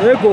Eko.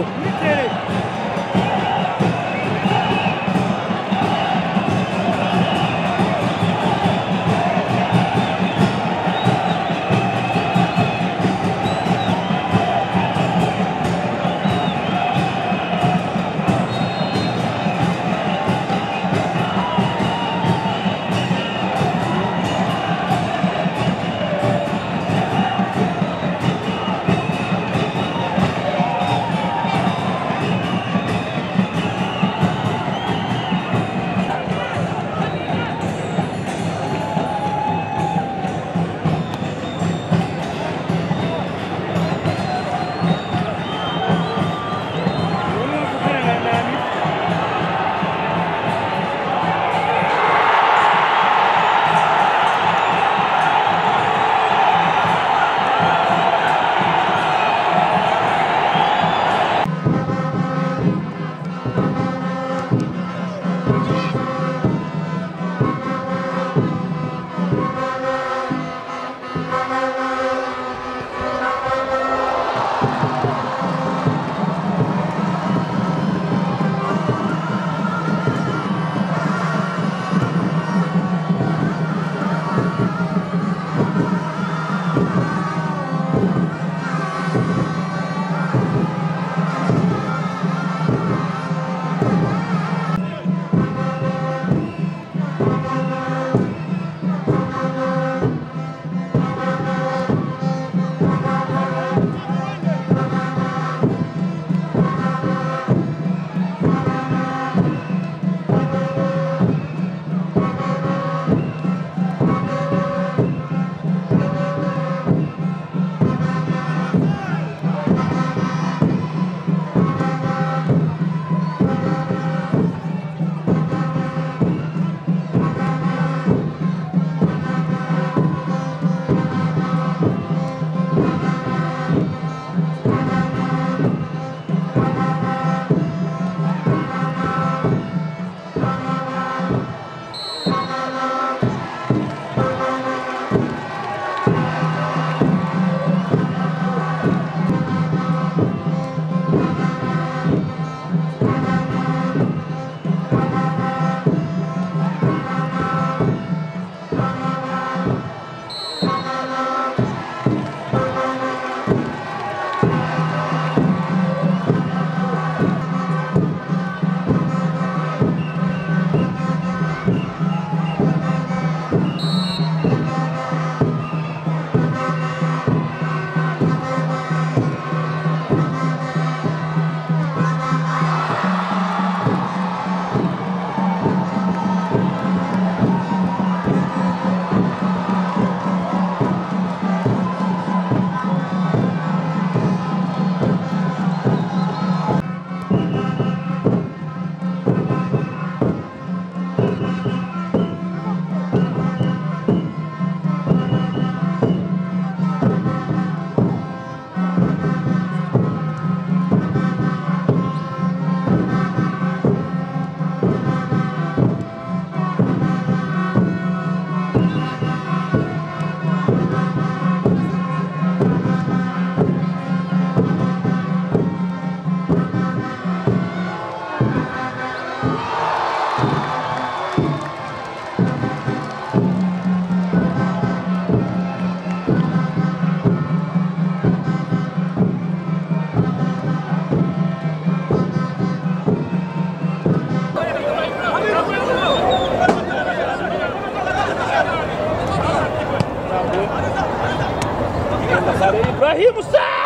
Ibrahim Hussein!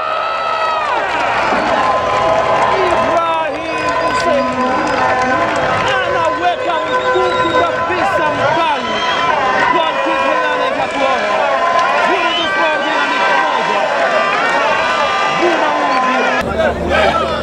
Ibrahim Hussein anaweka mkuki kabisa mkali, goalkeeper Helene Kakuona. Vurugu Sport inaandika moja, Buna Mungu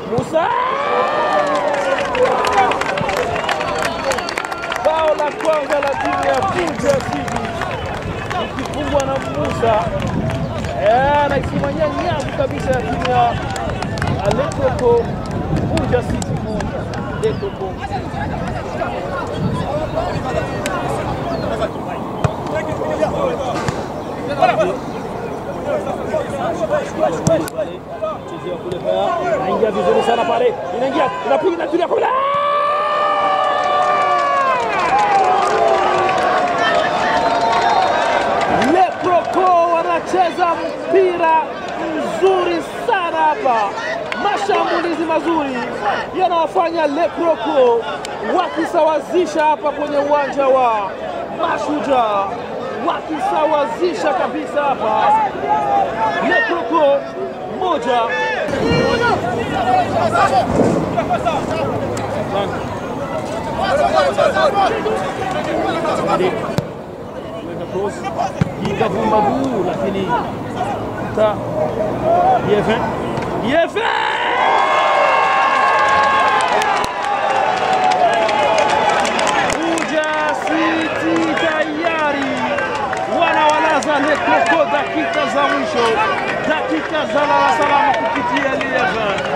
Musa bao la kwanza la timu ya Fuja City ikifungwa na Musa Eh, anaisimamia nyavu kabisa ya timu ya Lekoko Fuja City moja Lekoko chezea kule pale, inaingia vizuri sana pale, inaingia inapiga inapiga kule Le Croco wanacheza mpira mzuri sana hapa, mashambulizi mazuri yanawafanya Le Croco wakisawazisha hapa kwenye uwanja wa Mashujaa, wakisawazisha kabisa hapa. Le Croco moja weka cross ikavuma guu, lakini ta Yefe Yefe Fuja City tayari wanawalaza Le Croco dakika za mwisho, dakika za lala salama kupitia Lieve.